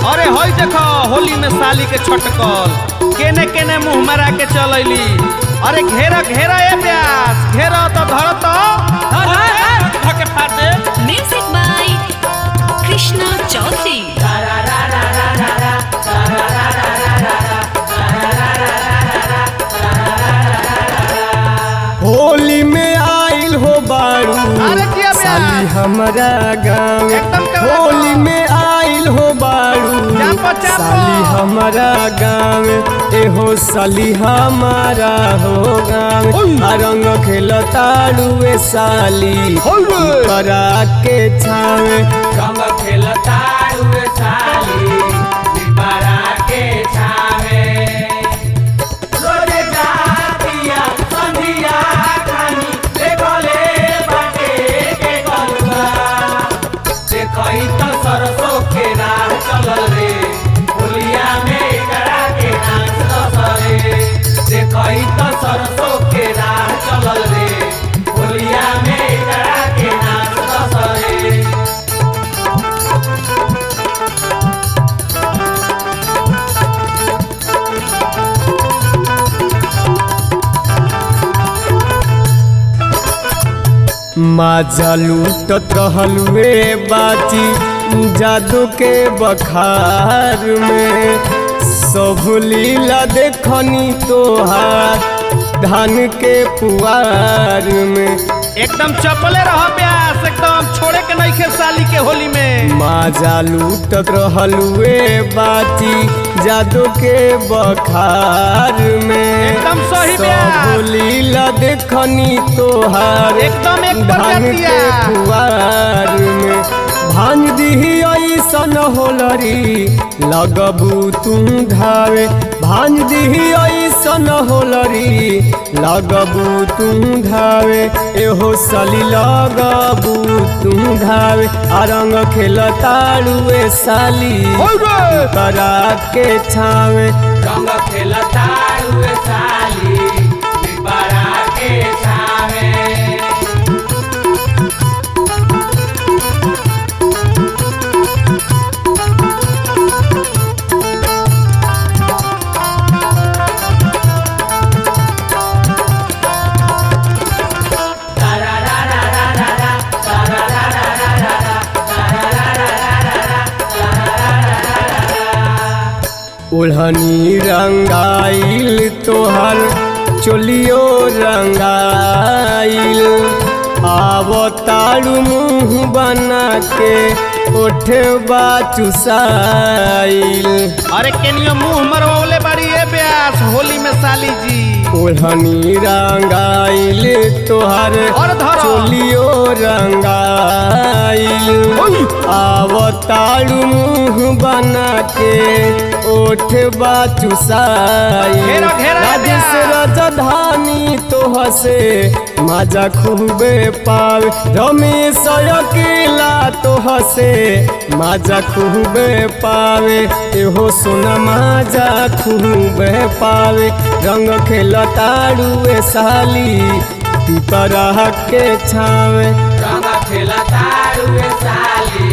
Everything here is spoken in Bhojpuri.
अरे हई देखो होली में साली के छटकल केने केने मुंह मरा के चलैली अरे घेरा घेरा ए प्यास घेरा तो धर तो धके फाड़ दे Music by Krishna Chaudhary. Holi में आइल हो बारू अरे जिया बे। साली हमारा गाँव एकदम कड़ा होली बा। में आइल हो बारू चापो, चापो। साली हमारा गाँव एहो साली हमारा हो गाँव आ रंग खेलतारू ए साली करा के छावे रंग खेलतारू ए साली पिपरा के छावे रोजे जातिया संधिया खानी देखले बाटे के कलुआ देखई त सरसों के राह चलल रे होलिया में करा के नाच दसरे देखई त सरसों के राह चलल रे होलिया में करा के नाच दसरे माजा लूटत रहलुए बाची जादू के बखार में सब लीला देखनी तोहार धान के पुआर में एकदम चपले रह प्यास एकदम छोड़े के नहीं खे साली के होली में माजा लूटत रहलुए बाची जादू के बखार में एकदम सही ब्याह। सब लीला देखनी तोहार एकदम एक पर धान कर के दिया। पुआर में भांग दिही ऐसन होलरी लगबू तू धावे भांग दिही ऐसन होलरी लगबू तू धावे एहो सली लगबू तू धावे आ रंग खेलतारुए साली करा के छावे रंग खेलतारू ए साली पिपरा के छावे ओढ़नी रंगाइल तोहर चोलियो रंगाइल आव तारू मुँह बना के ओठबा चुसाइल अरे केनियो मुंह मरवले बाड़ी ए प्यास होली में साली जी ओढ़नी रंगाइल तोहर और धरो। चोलियो रंगाइल आव तारू मुँह बना के ओठबा चुसाइल घेरा, घेरा, राजेश घेरा। राजधानी तोह से मजा खूबे पावे रमेश अकेला तोह से मजा खूबे पावे एहो सोना मजा खूबे पावे रंग खेलतारुए साली पिपरा के छावे रंग खेलतारू ए साली